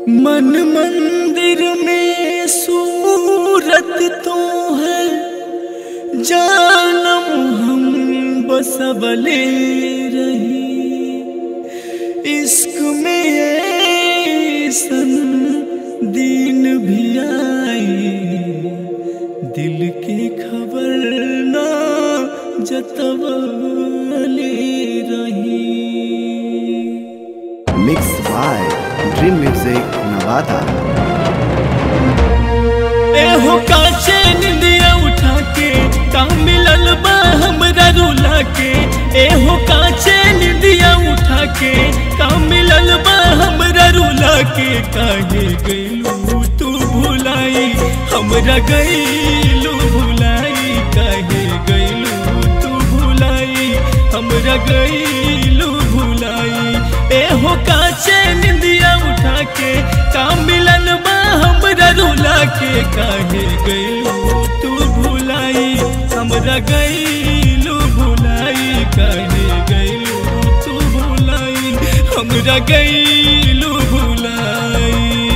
मन मंदिर में सूरत तो है जानम हम बसबले रही इश्क में ऐसन दिन भी आई दिल के खबर ना जतवले रही mix by dream music Nawada एहो काचे निंदिया उठा के का मिलल बा हमरा रुला के एहो काचे निंदिया उठा के का मिलल बा हमरा रुला के काहे गइलू तू भुलाई हमरा गइलू भुलाई काहे गइलू तू भुलाई हमरा गइलू भुलाई एहो काचे निंदिया उठा के का मिलल बा हमरा रुला के काहे गइलू तू भुलाई हमरा गइलू भुलाई काहे गइलू तू भुलाई हमरा गइलू भुलाई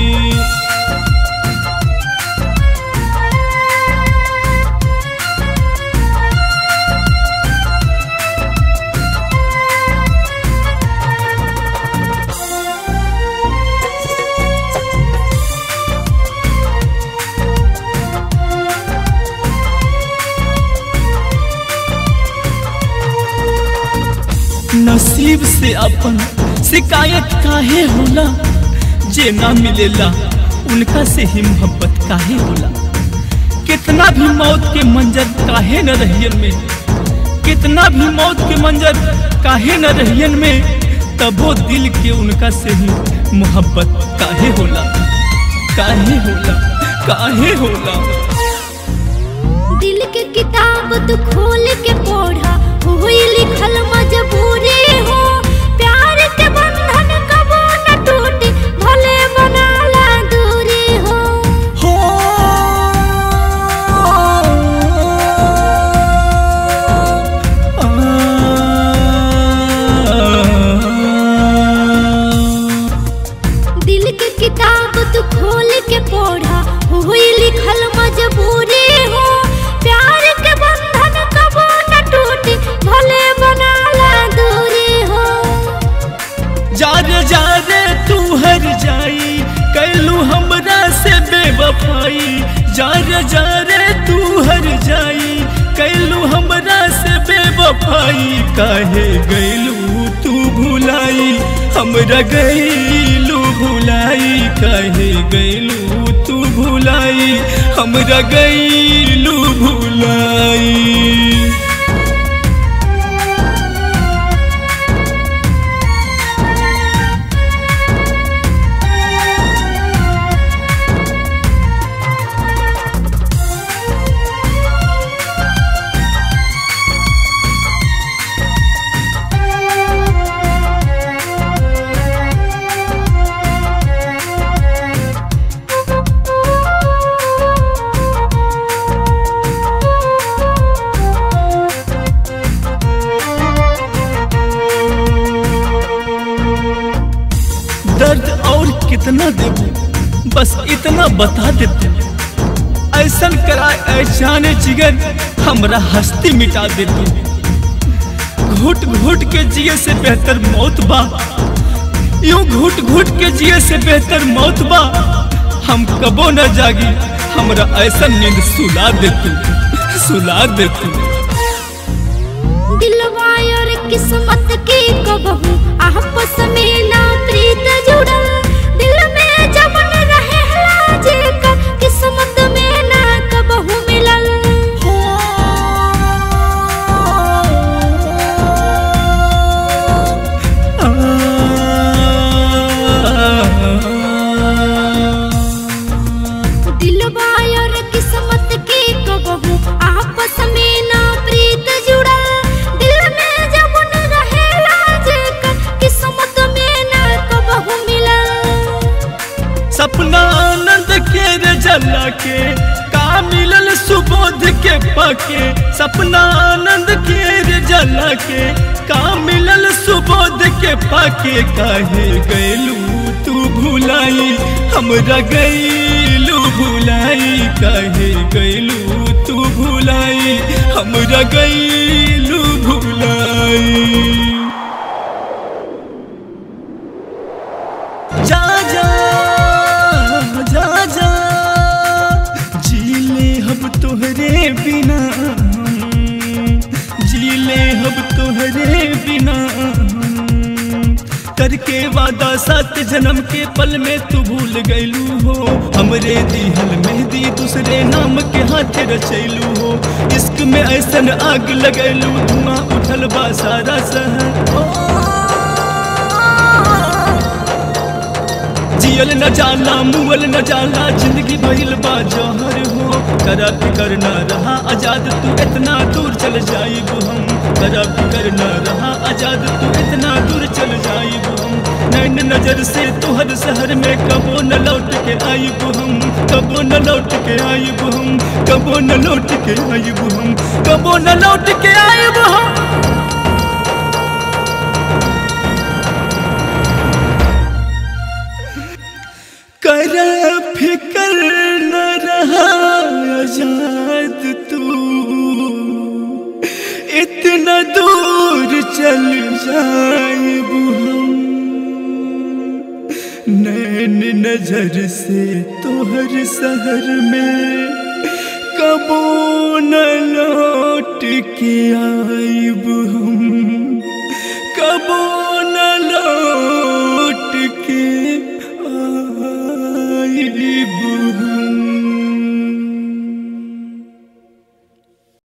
नसीब से अपन शिकायत काहे होला जे ना मिलेला उनका से ही मोहब्बत काहे होला कितना भी मौत के मंजर काहे न रहियन में कितना भी मौत के मंजर काहे न रहियन में तबो दिल के उनका से ही मोहब्बत काहे होला काहे होला काहे होला दिल के किताब तू खोल के पढ़ा हुई लिखल मजबूरी हो प्यार के बंधन कबो न टूटे भले बनाला दूरी हो हो दिल के किताब तू खोल के पढ़ा हुई लिखल मजबूरी हो प्यार के बंधन कबो न टूटे भले बनाला दूरी हो जारे जारे तू हर जाई कैलू हमरा से बेवफाई जारे जारे तू हर जाई कैलू हमरा से बेवफाई काहे गैलू तू भुलाई हमरा गैलू भुलाई काहे गैलू तू भुलाई हमरा गैलू भुलाई दर्द और कितना देबू बस इतना बता देते ऐसन कराए ऐशान जिगर हमरा हस्ती मिटा देते घुट घुट के जिए से बेहतर मौत बा यूं घुट घुट के जिए से बेहतर मौत बा हम कबो न जागी हमरा ऐसा नींद सुला दे तू सुला दे तू दिलवा और किस्मत के कबहू आपस में ना प्रीत जुड़ल दिल में जमन रहे लाजे का किस्मत में ना कबहू मिलल दिलवा और किस्मत के कबहू आपस में ना प्रीत जुड़ल दिल में जमन रहे लाजे का किस्मत में ना कबहू मिलल सपना आनंद के रे जला के का मिलल सुबोध के पाके सपना आनंद के रे जला के का मिलल सुबोध के पाके काहे गैलू तू भुलाई हमरा गईलू भुलाई काहे गईलू तू भुलाई हमरा गईलू भुलाई जा जा जा जा जीले हम तोहरे बिना जीले हम तोहरे बिना करके वादा सात जन्म के पल में तू भूल गईलू हो हमरे दिहल मेहंदी दूसरे नाम के हाथ रचैलू हो इश्क में ऐसन आग लगैलू धुआं उठल बा सारा शहर ओ, जियल न जाला मुअल न जाला जिंदगी भइल बा जहर हो करा फिकर न रहा आजाद तू इतना दूर चल जाइब हम करा फिकर न रहा आजाद तू इतना दूर चल जाइब हम नैन नजर से तुहर शहर में कबो न लौट के आइब हम कबो न लौट के आइब हम कबो न लौट के आइब हम कबो न लौट के आइब हम कर फिकर न रहा आजाद तू इतना दूर चल जाइब हम नैन नजर से तोहर शहर में कबो न लौट के आइब हम